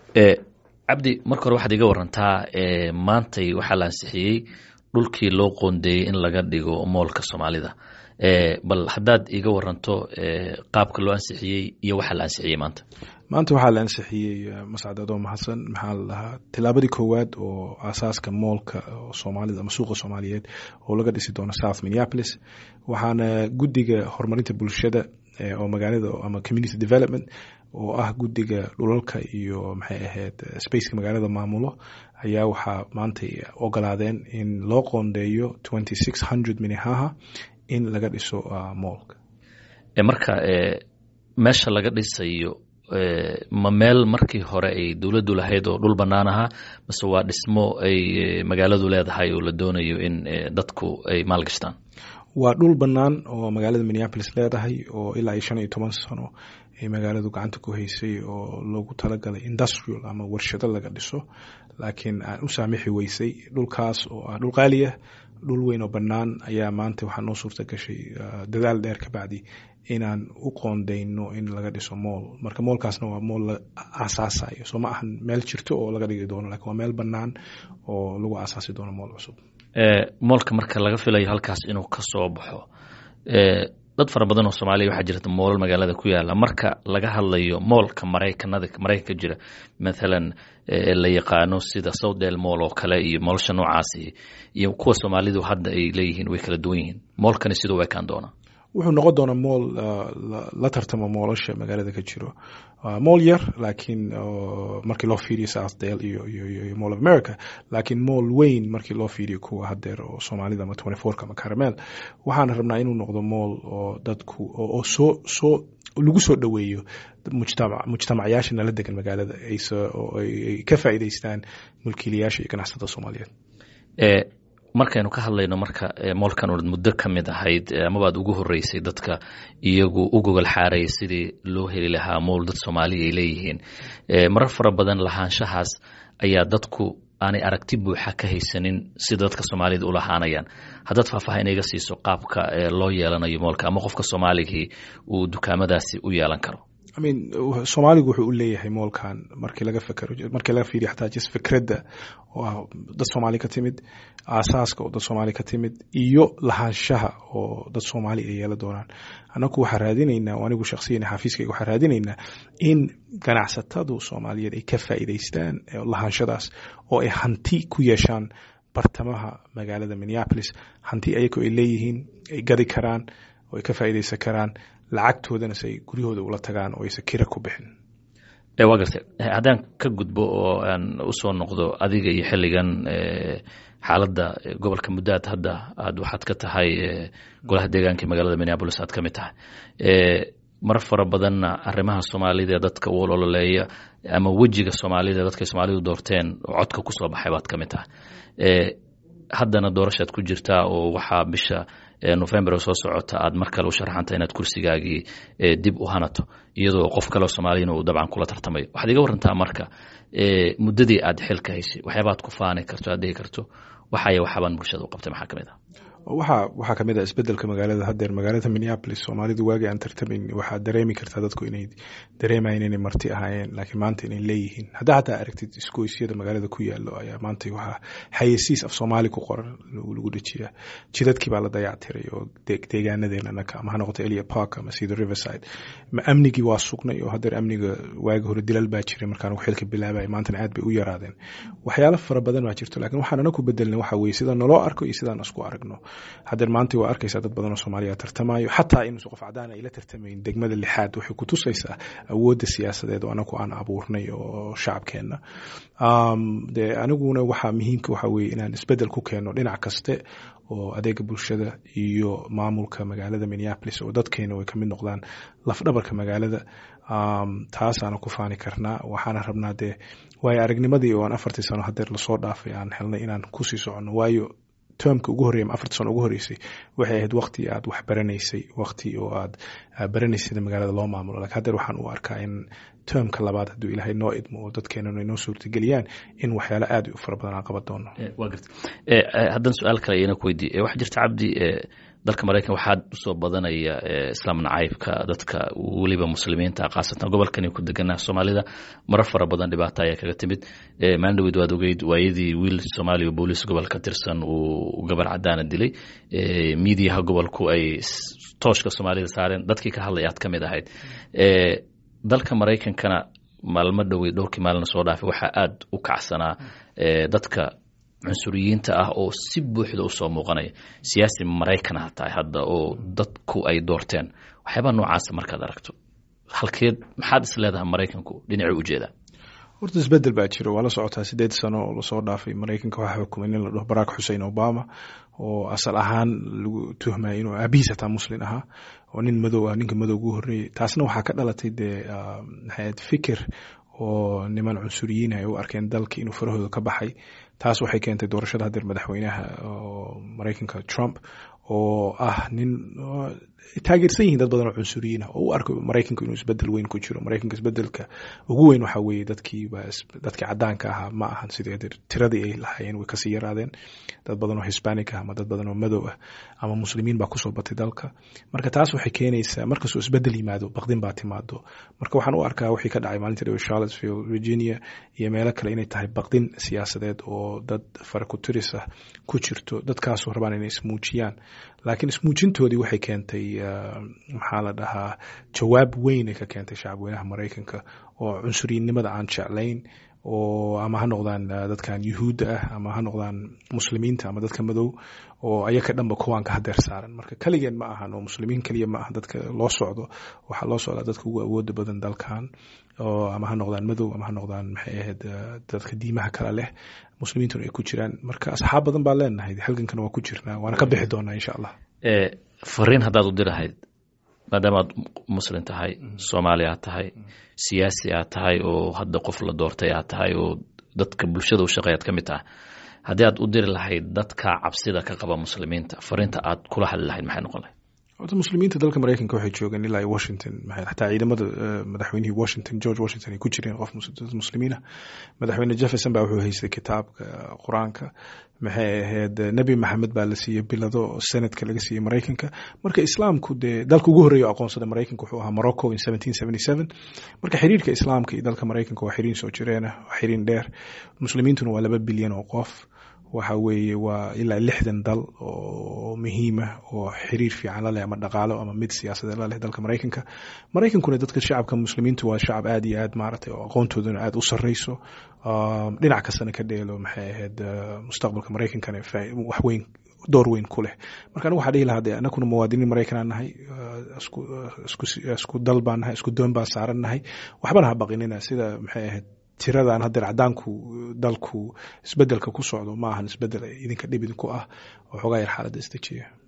cabdi marka hore waxaad iga warantaa maantay waxaa la ansixiyey dhulkii loo qoondeeyey in laga dhigo moolka soomaalida bal haddaad iga waranto qaabka loo ansixiyey iyo waxaa la ansixiyey maanta maanta waxaa la ansixiyey mascad adoo mahadsan maxaa la dhahaa tilaabadii koowaad oo aasaaska moolka soomaalida ama suuqa soomaaliyeed oo laga dhisi doono south minneapolis waxaana guddiga horumarinta bulshada oo magaalada ama community development oo ah guddiga dhulalka iyo maxay ahayd spaceka magaalada maamulo ayaa waxaa maantay ogolaadeen in loo qoondeeyo twenty six hundred minnehaha in laga dhiso moolka marka meesha laga dhisayo ma meel markii hore ay dowladdu lahayd oo dhul bannaan ahaa mase waa dhismo ay magaaladu leedahay oo la doonayo in dadku ay maalgashtaan waa dhul bannaan oo magaalada minneapolis leedahay oo ilaa iyo shan iyo toban sano ay magaaladu gacanta ku haysay oo loogu talagalay industrial ama warshado laga dhiso laakiin aan u saamixi weysay dhulkaas oo ah dhul qaaliya dhul weyn oo bannaan ayaa maanta waxaa noo suurta gashay dadaal dheer ka bacdi inaan u qoondeyno in laga dhiso mool marka moolkaasna waa mool la aasaasayo soo ma ahan meel jirto oo laga dhigi doono lakin waa meel bannaan oo lagu aasaasi doono mool cusub moolka marka laga filayo halkaas inuu ka soo baxo dad fara badan oo soomaaliya waxaa jirta moolal magaalada ku yaala marka laga hadlayo moolka maraykanada maraykanka jira mathalan la yaqaano sida southdale mool oo kale iyo moolsha noocaasi iyo kuwa soomaalidu hadda ay leeyihiin way kala duwan yihiin moolkani siduu u ekaan doonaa wuxuu noqon doonaa mool la tartamo moolasha magaalada ka jiro mool yar laakiin markii loo fiiriyo southdale iyo iyo mall of america laakiin mool weyn markii loo fiiriyo kuwa hadeer oo soomaalida ama twenty fourka ama caramel waxaan rabnaa inuu noqdo mool oo dadku oo soo soo lagu soo dhoweeyo mujtamac mujtamacyaasha nala degan magaalada ay ka faa'iidaystaan mulkiilayaasha iyo ganacsatada soomaaliyeed markaynu ka hadlayno marka moolkan ood muddo ka mid ahayd amabaad ugu horeysay dadka iyagu u gogol xaaraya sidii loo heli lahaa mool dad soomaaliya ay leeyihiin marar fara badan lahaanshahaas ayaa dadku aanay aragti buuxa ka haysanin sida dadka soomaalida u lahaanayaan haddaad faahfaahin iga siiso qaabka loo yeelanayo moolka ama qofka soomaaligii uu dukaamadaasi u yeelan karo imean soomaaligu wuxuu u leeyahay moolkan markii laga fekero markii laga fiiriyo xataa jis fikradda oo ah dad soomaali ka timid aasaaska oo dad soomaali ka timid iyo lahaanshaha oo dad soomaali ay yeela doonaan annagu waxaa raadinaynaa oo anigu shakhsiyan xafiiskayga waxaa raadinaynaa in ganacsatadu soomaaliyeed ay ka faa'iidaystaan lahaanshadaas oo ay hanti ku yeeshaan bartamaha magaalada minneapolis hanti ayagoo ay leeyihiin ay gadi karaan oo ay ka faa'iidaysan karaan lacagtoodana se ay guryahooda ula tagaan oo aysan kira ku bixin waa gartay haddaan ka gudbo oo aan usoo noqdo adiga iyo xilligan xaaladda gobolka muddaad hadda aad waxaad ka tahay golaha deegaanka magaalada minneabolis aad ka mid tahay mar fara badanna arrimaha soomaalida ee dadka u ololeeya ama wejiga soomaalida dadkay soomaalidu doorteen oo codka ku soo baxay baad ka mid tahay haddana doorashaad ku jirtaa oo waxaa bisha november oo soo socota aad mar kale u sharaxanta inaad kursigaagii dib u hanato iyadoo qof kaleo soomaaliyana uu dabcan kula tartamayo waxaad iga warantaa marka muddadii aad xilka haysay waxyaabaad ku faani karto aad dhihi karto waxaya waxaabaan bulshada u qabtay maxaa ka mid ah waxaa waxaa kamid ah isbedelka magaalada hadeer magaalada minneapolis soomaalidu waagii aan tartamayn waxaa dareemi kartaa dadku inay dareemayan inay marti ahaayeen laakiin maanta inay leeyihiin haddaa hataa aragtid isgoysyada magaalada ku yaalo ayaa maanta waxaa xayesiis af soomaali ku qoran lagu dhejiyaa jidadkii baa la dayactiray oo deegaanadeena anaka ama ha noqoto elia park ama sida riverside ma amnigii waa sugnay oo hadeer amniga waagi hore dilal baa jiray markaan xilka bilaabay maantana aad bay u yaraadeen waxyaalo fara badan baa jirto laakiin waxaan anaku bedelnay waxa weye sida naloo arko iyo sidaan isku aragno hadeer maanta waa arkaysaa dad badan oo soomaaliya tartamayo xataa inuusan qof cadaan ay la tartamayn degmada lixaad waxay ku tusaysaa awoodda siyaasadeed oo anagu aan abuurnay oo shacabkeenna de aniguna waxaa muhiimka waxa weye inaan isbedel ku keeno dhinac kaste oo adeega bulshada iyo maamulka magaalada minneapolis oo dadkeena way kamid noqdaan lafdhabarka magaalada taasaana ku faani karnaa waxaana rabnaa dee waayo aragnimadii oo aan afartii sano hadeer lasoo dhaafay aan helnay inaan kusii soconno waayo termka ugu horreya ama afartii sano ugu horreysay waxay ahayd waqti aad wax baranaysay waqti oo aad baranaysay sida magaalada loo maamulo lakin hadeer waxaan u arkaa in termka labaad hadduu ilaahay noo idmo oo dadkeenana inoo suurtageliyaan in waxyaalo aad u fara badan aan qaban doono waa garta haddaan su-aal kale iyana ku weydiiye waxaa jirta cabdi dalka maraykan waxaa usoo badanaya islaam nacaybka dadka weliba muslimiinta khaasatan gobolkani ku degana soomaalida marar fara badan dhibaato ayaa kaga timid maalin dhaweyd waad ogeyd waayadii wiil soomaaliya booliis gobol ka tirsan uu gabar cadaana dilay miidiyaha gobolku ay tooshka soomaalida saareen dadkii ka hadlay aad ka mid ahayd dalka maraykankana maalmo dhowey dhowrkii maalina soo dhaafay waxaa aada u kacsanaa dadka cunsuriyiinta ah oo si buuxda usoo muuqanaya siyaasi maraykan ha tahay hadda oo dadku ay doorteen waxyaabaa noocaasa markaad aragto halkeed maxaad is leedahay maraykanku dhinacii ujeedaa horta isbedel baa jiro waa la socotaa sideed sano oo lasoo dhaafay maraykanka waxaa xukumay nin la dhaho barack xusein obama oo asal ahaan lagu tuhmaya inuu aabihiis hataa muslin ahaa oo nin madow ah ninka madow ugu horreeyey taasna waxaa ka dhalatay dee maxayd fikir oo niman cunsuriyiin ay u arkeen dalka inuu farahooda ka baxay taas waxay keentay doorashada hadeer madaxweynaha maraykanka trump oo ah nin taageersan yihiin dad badan oo cunsuriyiin ah oo u arko maraykanku inuu isbedel weyn ku jiro maraykanka isbedelka ugu weyn waxaa weeye dadkii dadkii cadaanka ahaa ma ahan sidii hadeer tiradii ay lahaayeen way kasii yaraadeen dad badan oo hispanic ah ama dad badan oo madow ah ama muslimiin baa kusoo batay dalka marka taas waxay keenaysaa markastoo isbedel yimaado baqdin baa timaado marka waxaan u arkaa wixii ka dhacay maalinta dhewe charlottesville virginia iyo meelo kale inay tahay baqdin siyaasadeed oo dad farakuturis ah ku jirto dadkaasoo rabaan inay ismuujiyaan laakiin ismuujintoodii waxay keentay maxaa la dhahaa jawaab weyn ay ka keentay shacabweynaha maraykanka oo cunsuriyinnimada aan jeclayn oo ama ha noqdaan dadkan yuhuudda ah ama ha noqdaan muslimiinta ama dadka madow oo ayaka dhanba kuwaanka hadeer saaran marka keligeen ma ahan oo muslimiin keliya ma aha dadka loo socdo waxaa loo socdaa dadka ugu awooda badan dalkan oo ama ha noqdaan madow ama ha noqdaan maxay ahayd dadka diimaha kale leh muslimiintuna ay ku jiraan marka asxaab badan baa leenahay halgankana waa ku jirnaa waana ka bixi doonaa insha allah fariin haddaad u dirahayd maadaama aad muslim tahay soomaali aad tahay siyaasi aad tahay oo hadda qof la doortay aad tahay oo dadka bulshada u shaqeeyaad ka mid tahay haddii aad u diri lahayd dadka cabsida ka qaba muslimiinta fariinta aad kula hadli lahayd maxay noqon lahayd horta muslimiinta dalka maraykanka waxay joogeen ilaa washington xataa ciidamada madaxweynihii washington george washington ay ku jireen qof muslimiin ah madaxweyne jefferson baa wuxuu haystay kitaabka qur-aanka maxay ahayd nebi maxamed baa la siiyey bilado senatka laga siiyey maraykanka marka islaamku dee dalka ugu horreeya o aqoonsada maraykanka wuxuu ahaa morocco in seventeen seventy seven marka xiriirka islaamka iyo dalka maraykanka waa xiriin soo jireenah waa xiriin dheer muslimiintuna waa laba bilyan oo qof waxa weeye waa ilaa lixdan dal oo muhiima oo xiriir fiican la leh ama dhaqaalo ama mid siyaasadeed la leh dalka maraykanka maraykankuna dadka shacabka muslimiintu waa shacab aad iyo aad maaragtay oo aqoontooduna aad u sarreyso dhinac kastana ka dheelo maxay ahayd mustaqbalka maraykankana wax weyn door weyn ku leh marka anigu waxaa dhihi lahaa dee anakuna muwaadiniin maraykanaa nahay isku dal baan nahay isku doon baan saaran nahay waxbana ha baqinina sida maxay ahayd tiradan hadeer cadaanku dalku isbedelka ku socdo ma ahan isbedel idinka dhib idinku ah oo xoogaa yar xaaladda isdejiya